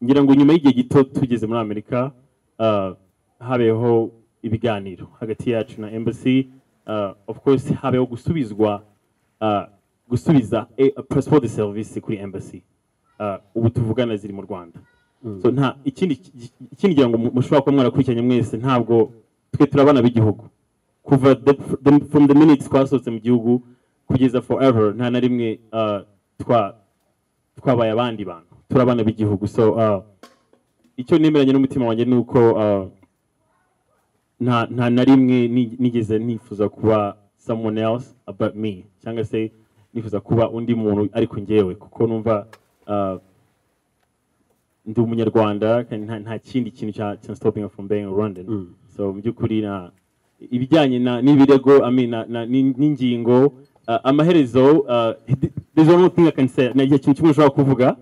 ngira ngo nyuma y'igihe gito tugeze muri amerika ah, habeho ibiganiro hagati yacu na embassy ah, of course habeho gusubizwa ah, gusubiza eh, passport de service kuri embassy Ah, ubu tuvugana ziri mu rwanda so nta ikindi ikindi ngira ngo mu- mushobora kuba mwarakurikiranye mwese ntabwo twe turabana b'igihugu kuva the, the, from the minutes twasohotse mu gihugu kugeza forever nta na rimwe ah, twa twabaye abandi bantu turabana b'igihugu so ah, icyo nemeranye n'umutima wanjye ni uko ah, nta nta na rimwe ni- nigeze nifuza kuba someone else but me cyangwa se nifuza kuba undi muntu ariko njyewe kuko numva ah, ndi umunyarwanda kandi nta, nta kindi kintu cya cya stopping from being a Rwandan so mu by'ukuri na ibijyanye na n'ibirego I mean, na- na- ni- n'ingingo ah, amaherezo ah, th- there's one more thing I can say na igihe kimwe ushobora kuvuga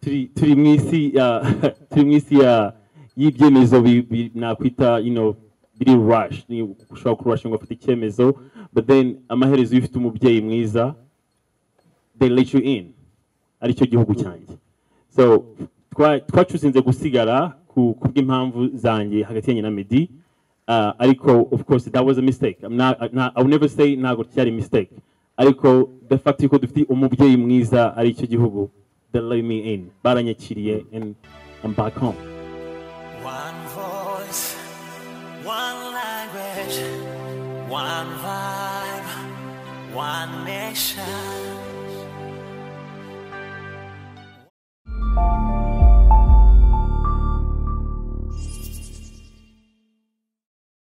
turi turi mu isi ya turi mu isi ya y'ibyemezo bi- bi- nakwita you know biri rush ni ushobora kurush ngo afate icyemezo but then amaherezo iyo ufite umubyeyi mwiza they let you in aricyo gihugu cyanjye so twa- twacuzinze gusigara ku kubw'impamvu zanjye hagati yanjye na Meddy uh, ariko of course that was a mistake I'm not, not, I will never say ntabwo cyari mistake ariko the fact yuko dufite umubyeyi mwiza aricyo gihugu they let me in baranyakiriye and I'm back home One voice, one language, one vibe, one nation,